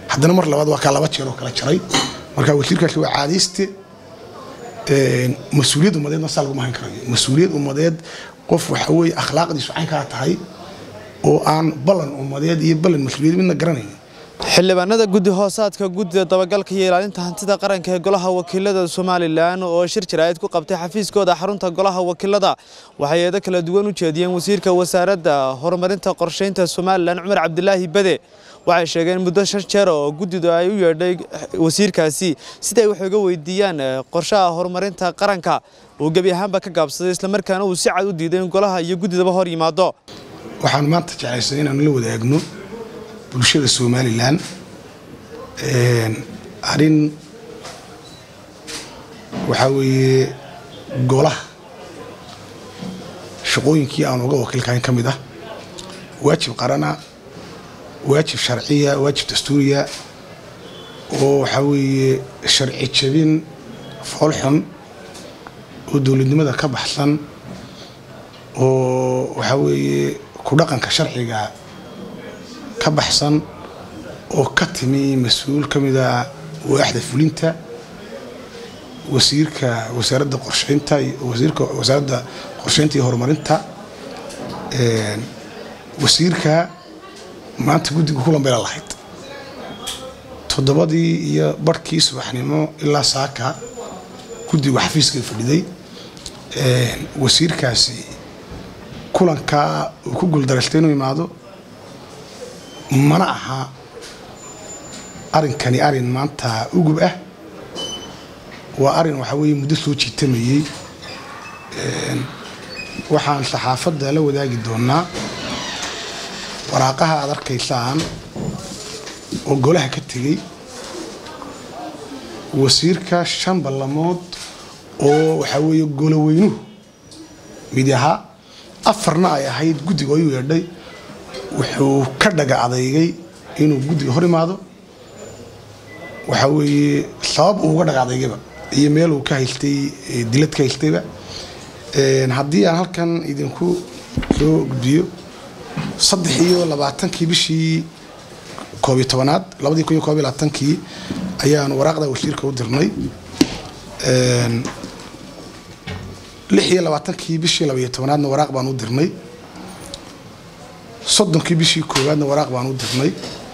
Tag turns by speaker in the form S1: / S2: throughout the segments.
S1: haddana mar labaad waa kaa laba jeer oo kala jaray marka wasiirkaasi waa caadayste mas-uuliyad ummadeedna saa laguma hayn karayo mas-uuliyad ummadeed qof waxa weye akhlaaqdiisu caynkaa tahay oo aan ballan ummadeed iyo ballan mas-uuliyad midna garanayn
S2: xildhibaanada guddi hoosaadka guddida dabagalka iyo ilaalinta hantida qaranka ee golaha wakiilada somalilan oo shir jaraa'id ku qabtay xafiiskooda xarunta golaha wakiilada waxay eedo kala duwan u jeediyeen wasiirka wasaaradda horumarinta qorsheynta somalilan cumar cabdilaahi bade waxay sheegeen muddo shan jeer oo guddidu ay u yeedhay wasiirkaasi siday wax uga weydiiyaan qorshaha horumarinta qaranka uu gebi ahaanba ka gaabsaday islamarkaana uu si cad u diiday in golaha iyo guddidaba hor yimaado
S1: waxaan maanta jeclaysan inaanu la wadaagno bulshada somalilan arrin waxaa weeye golaha shaqooyinkii aan uga wakiilkahayn ka mid ah waajib qarana waajib sharciya waajib dastuuriya oo waxaa weeye sharci jabin foolxun oo dowladnimada ka baxsan oo waxaa weeye ku dhaqanka sharciga ka baxsan oo ka timi mas-uul ka mid a waaxda fulinta wasiirka wasaaradda qorsheynta wasiirka wasaaradda qorsheynta iyo horumarinta wasiirka maanta guddiga kulan bayla lahayd toddobadii iyo barhkii subaxnimo ilaa saaka guddigu xafiiska fadhiday wasiirkaasi kulankaa uu ku guuldareystay inuu imaado mana aha arinkani arin maanta ugub ah waa arin waxaa weeye muddo soo jiitamayey waxaan saxaafadda la wadaagi doonaa waraaqaha aad arkaysaan oo golaha ka tegey wasiirka shan ballamood oo waxaa weeye goloweynuhu mid ahaa afarna ay ahayd guddiga ayuu yeedhay wuxuu ka dhaga adeygay inuu guddiga hor imaado waxaa weeye sabab uu uga dhaga adeygayba iyo meel uu ka haystay dilad ka haystayba haddii aan halkan idinku soo gudbiyo saddex iyo labaatankii bishii koob iyo tobanaad labadii kun iyo koob iyo labaatankii ayaan waraaqda wasiirka u dirnay lix iyo labaatankii bishii labaiyo tobanaadna waraaq baan u dirnay soddonkii bishii koowaadna waraaq baan u dirnay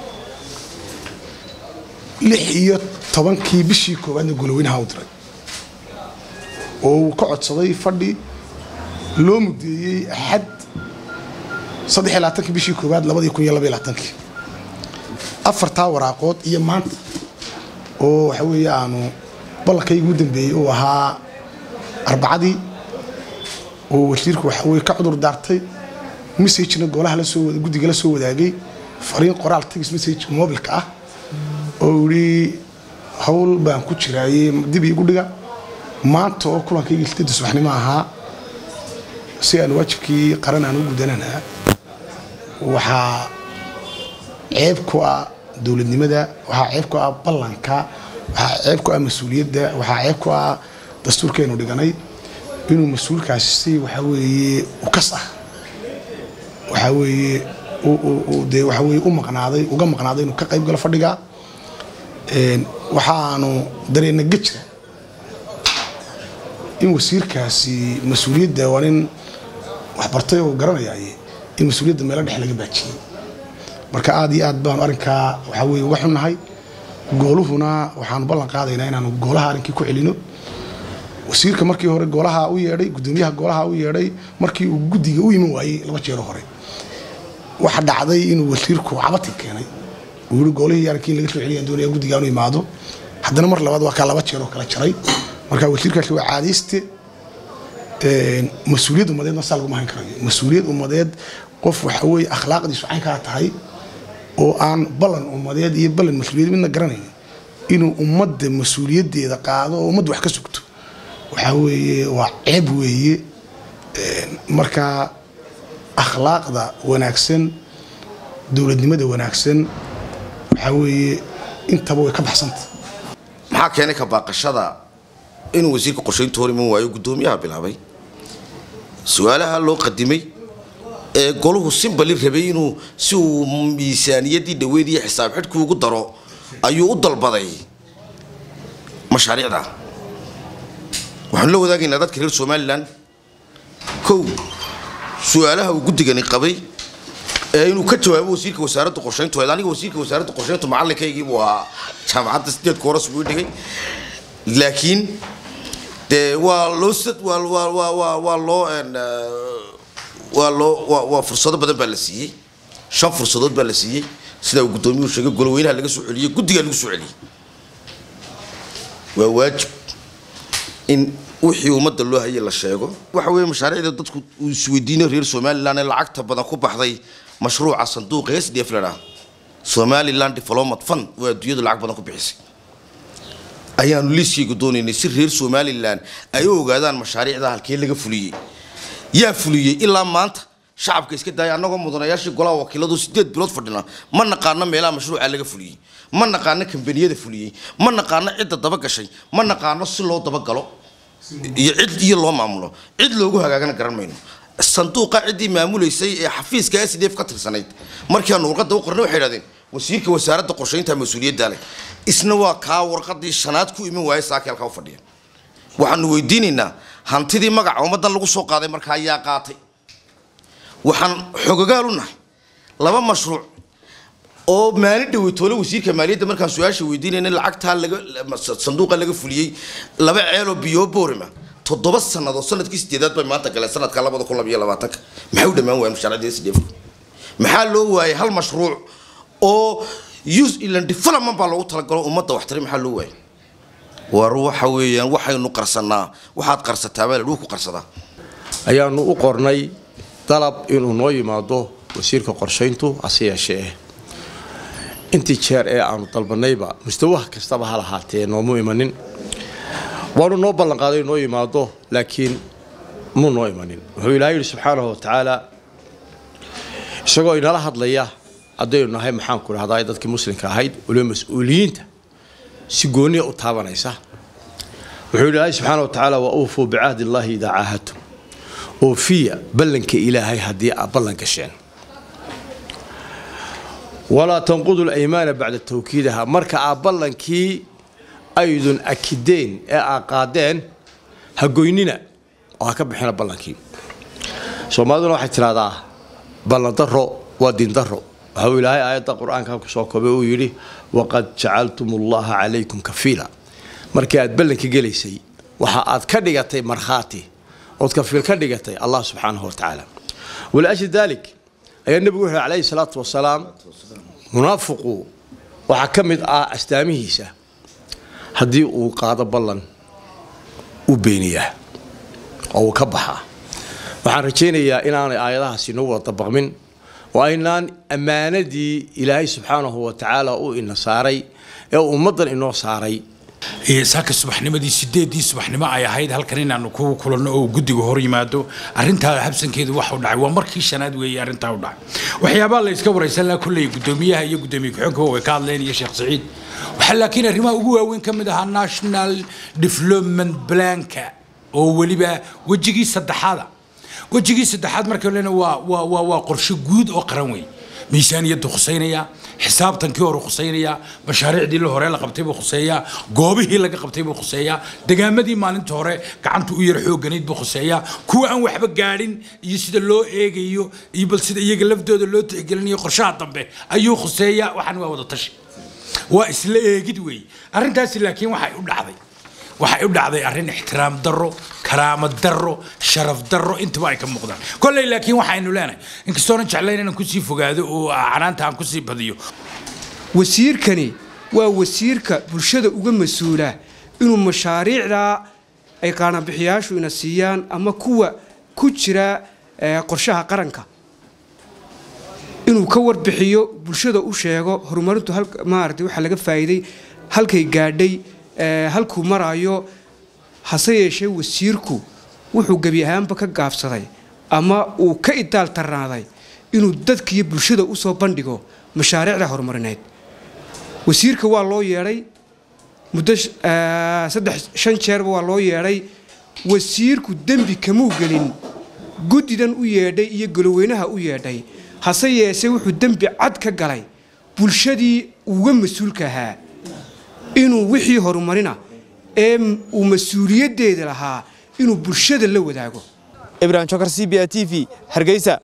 S1: lix iyo tobankii bishii koowaadna goloweynaha u diray oo uu ka codsaday fadhi loo mudeeyey axad saddex iyo labaatankii bishii koowaad labadii kun iyo laba iyo labaatankii afartaa waraaqood iyo maanta oo waxa weeye aanu ballankayga ugu dambeeyey uu ahaa arbacadii oo wasiirku waxa weye ka cudur daartay messagena golaha lasoo guddiga la soo wadaagay fariin qoraal text message mobilka ah oo yidhi howl baan ku jiraaye dib iigu dhiga maanta oo kulankayga sideedda subaxnimo ahaa si aan waajibkii qaran aan u gudananaa waxaa ceeb ku ah dowladnimada waxaa ceeb ku ah ballanka waxaa ceeb ku ah mas-uuliyadda waxaa ceeb ku ah dastuurkeenu dhiganay inuu mas-uulkaasi si waxaa weeye ukas ah waxaa weeye dee waxaa weeye u maqnaaday uga maqnaaday inuu ka qayb galo fadhiga waxaanu dareena gejira in wasiirkaasi mas-uuliyadda waa nin waxbartay oo garanayaaye in mas-uuliyadda meelo dhex laga baajiyey marka aad iyo aad baanu arrinkaa waxaa weye uga xunnahay gooluhuna waxaanu ballan qaadaynaa inaanu goolaha arrinkii ku celino wasiirka markii hore goolaha u yeedhay gudoomiyaha goolaha u yeedhay markii uu guddiga u iman waayey laba jeero hore waxa dhacday inuu wasiirku cabati keenay uu yii goolihii arrinkii laga soo celiyaan doonaya guddiga anu imaado haddana mar labaad waa kaa laba jeer oo kala jaray marka wasiirkaasi waa caadayste mas-uuliyad ummadeedna saa laguma hayn karayo mas-uuliyad ummadeed qof waxa weeye akhlaaqdiisu caynkaa tahay oo aan ballan ummadeed iyo ballan mas-uuliyad midna garanayn inuu ummadda mas-uuliyaddeeda qaado oo ummadda wax ka sugto waxaa weeye waa ceeb weeye marka akhlaaqda wanaagsan dowladnimada wanaagsan waxaa weeye intaba way ka baxsanta
S3: maxaa keenay ka baaqashada inuu wasiirka qorshaynta hor iman waayo guddoomiyaha bilaabay su-aalaha loo qadimay ee golahu simbali rabay inuu si uu miisaaniyaddii dhaweed iyo xisaab xidhkii ugu daro ayuu u dalbaday mashaariicda waxaanu la wadaagaynaa dadka reer somalilan kow su-aalaha uu guddigani qabay ee inuu ka jawaabo wasiirka wasaaradda qorshayntu aniga wasiirka wasaaradda qorshayntu macalinkaygii buu ahaa jaamacadda sideedka horas buu dhigay laakiin dee waa loo waa waa waa waa waa loo waa loo waa waa fursado badan baa la siiyey shan fursadood baa la siiyey sida uu guddoomiyuhu sheegay golweynaha laga soo celiyey guddigaa lagu soo celiyey waa waajib in wixii ummadda loo hayay la sheego waxa weeye mashaariicda dadku uu isweydiinayo reer somaliland ee lacagta badan ku baxday mashruuca sanduuqa s d f la dhaha somaliland development fund waa adduunyadu lacag badan ku bixisay ayaanu liiskaygu doonaynay si reer somalilan ay u ogaadaan mashaariicda halkee laga fuliyey yaa fuliyey ilaa maanta shacabka iska daaya annagoo mudanayaashii golaha wakiiladu sideed bilood fadhina ma naqaano meelaha mashruuca laga fuliyey ma naqaano kambaniyada fuliyey ma naqaano cidda dabagashay ma naqaano si loo dabagalo iyo cid iyo loo maamulo cid loogu hagaagana garan mayno sanduuqa ciddii maamulaysay ee xafiiska s d f ka tirsanayd markii aanu warqadda u qornay waxay idhahdeen wasiirka wasaaradda qorshaynta mas-uuliyadda leh isna waa kaa warqadii shanaad ku iman waayay saaka halkaa u fadhiya waxaanu weydiinaynaa hantidii magaca ummaddan lagu soo qaaday markaa ayaa qaatay waxaan xogagaal u nahay laba mashruuc oo maalin dhaweytoole wasiirka maaliyadda markaan su-aasha weydiinayna lacagtaa laga sanduuqa laga fuliyey laba ceeloo biyo boorima toddoba sannadood sanadkii sideedaad bay maanta galeen sanadka labada kun labiyo labaatanka maxay u dhammaan waayeen mashaariicda s d f maxaa loo waayay hal mashruuc oo use ilan development baa loogu talagalo ummadda waxtari maxaa loo waayay war waxa weeyaan waxaynu qarsanaa waxaad qarsataa baa ladhuu ku qarsadaa
S4: ayaanu u qornay dalab inuu noo yimaado wasiirka qorshayntu hase yeeshee intii jeer ee aanu dalbanayba mustawaha kastaba ha lahaatee noomu imanin waanu noo ballanqaaday noo yimaado laakiin muu noo imanin wuxuu ilaahay yidhi subxaanahu wa tacaala isagoo inala hadlaya haddaynu nahay maxaanku dhahdaa dadkii muslimka ahayd waliba mas-uuliyiinta si gooniya u taabanaysa wuxuu yidhi ilaahay subxaana wa tacaala wa uufuu bicahdi illaahi idaa caahadtum oofiya ballanka ilaahay haddii aad ballan gasheen walaa tanqudu laymaana bacda tawkiidaha marka aad ballankii aydun akideen ee aad qaadeen ha goynina oo ha ka bixina ballankii soomaaliduna waxay tidhahdaa ballandaro waa diindaro waxau ilaahay aayadda qur-aanka ku soo koobay uu yidhi waqad jacaltum ullaha calaykum kafiila markii aad ballanka gelaysay waxa aad ka dhigatay markhaati ood kafiil ka dhigatay allah subxaanahu wa tacaala waliajli daalik ayaa nebigu wuxuu calayhi salaatu wasalaam munaafiqu waxaa ka mid ah astaamihiisa haddii uu qaado ballan u beeniyaa oo uu ka baxaa waxaan rajaynayaa inaanay aayadahaasi noo wada dabaqmin oo aynaan ammaanadii ilaahay subxaanahu wa tacaala u ina saaray ee ummaddan inoo saaray
S5: saaka subaxnimadii sideedii subaxnimo ay ahayd halkan inaanu ku kulanno oo guddiga hor yimaado arintaa habsankeedu waxa u dhacay waa markii shanaad weeye arrintaa u dhacay waxyaabaha la iska waraysan lahaa kolley guddoomiyaha iyo guddoomiye ku-xigeenka way ka hadleen iyo sheekh saciid waxaa laakiin arrimaha ugu waaweyn ka mid ahaa national development planka oo weliba wejigii saddexaada wejigii saddexaad marka lena waa waa waa waa qorshe guud oo qaran wey miisaaniyaddu khuseynaya xisaabtankii hore khuseynaya mashaariicdii la hore la qabtay buu khuseeyaa goobihii laga qabtay buu khuseeyaa degaamadii maalinta hore gacanta u yar xooganayd buu khuseeyaa kuwa aan waxba gaadhin iyo sida loo eegayo iyo bal sida iyaga laftooda loo tixgelinayo qorshaha dambe ayuu khuseeyaa waxaan waa wada tashi waa isla eegid weeye arrintaasi laakiin waxay u dhacday waxay u dhacday arrin ixtiraam darro karaamo darro sharaf darro intaba ay ka muuqdaan kolley laakiin waxaynu leenahay inkastoonan jeclayn inaan kusii fogaado oo canaanta aan kusii badiyo
S6: wasiirkani waa wasiirka bulshada uga mas-uula inuu mashaariicdaa ay qaanabixiyaashu ina siiyaan ama kuwa ku jira qorshaha qaranka inuu ka warbixiyo bulshada u sheego horumarintu maarata waxa laga faa'iiday halkay gaadhay halkuu maraayo hase yeeshee wasiirku wuxuu gebi ahaanba ka gaabsaday ama uu ka idaal tarnaaday inuu dadkiiyo bulshada usoo bandhigo mashaariicda horumarineed wasiirka waa loo yeedhay muddo saddex shan jeerba waa loo yeedhay wasiirku dembi kamuu gelin guddidan u yeedhay iyo goloweynaha u yeedhay hase yeeshee wuxuu dembi cad ka galay bulshadii uga mas-uulka ahaa inuu wixii horumarina ee uu mas-uuliyaddeeda lahaa inuu bulshada la wadaago
S2: ibrahim jokar c b a t v hargeysa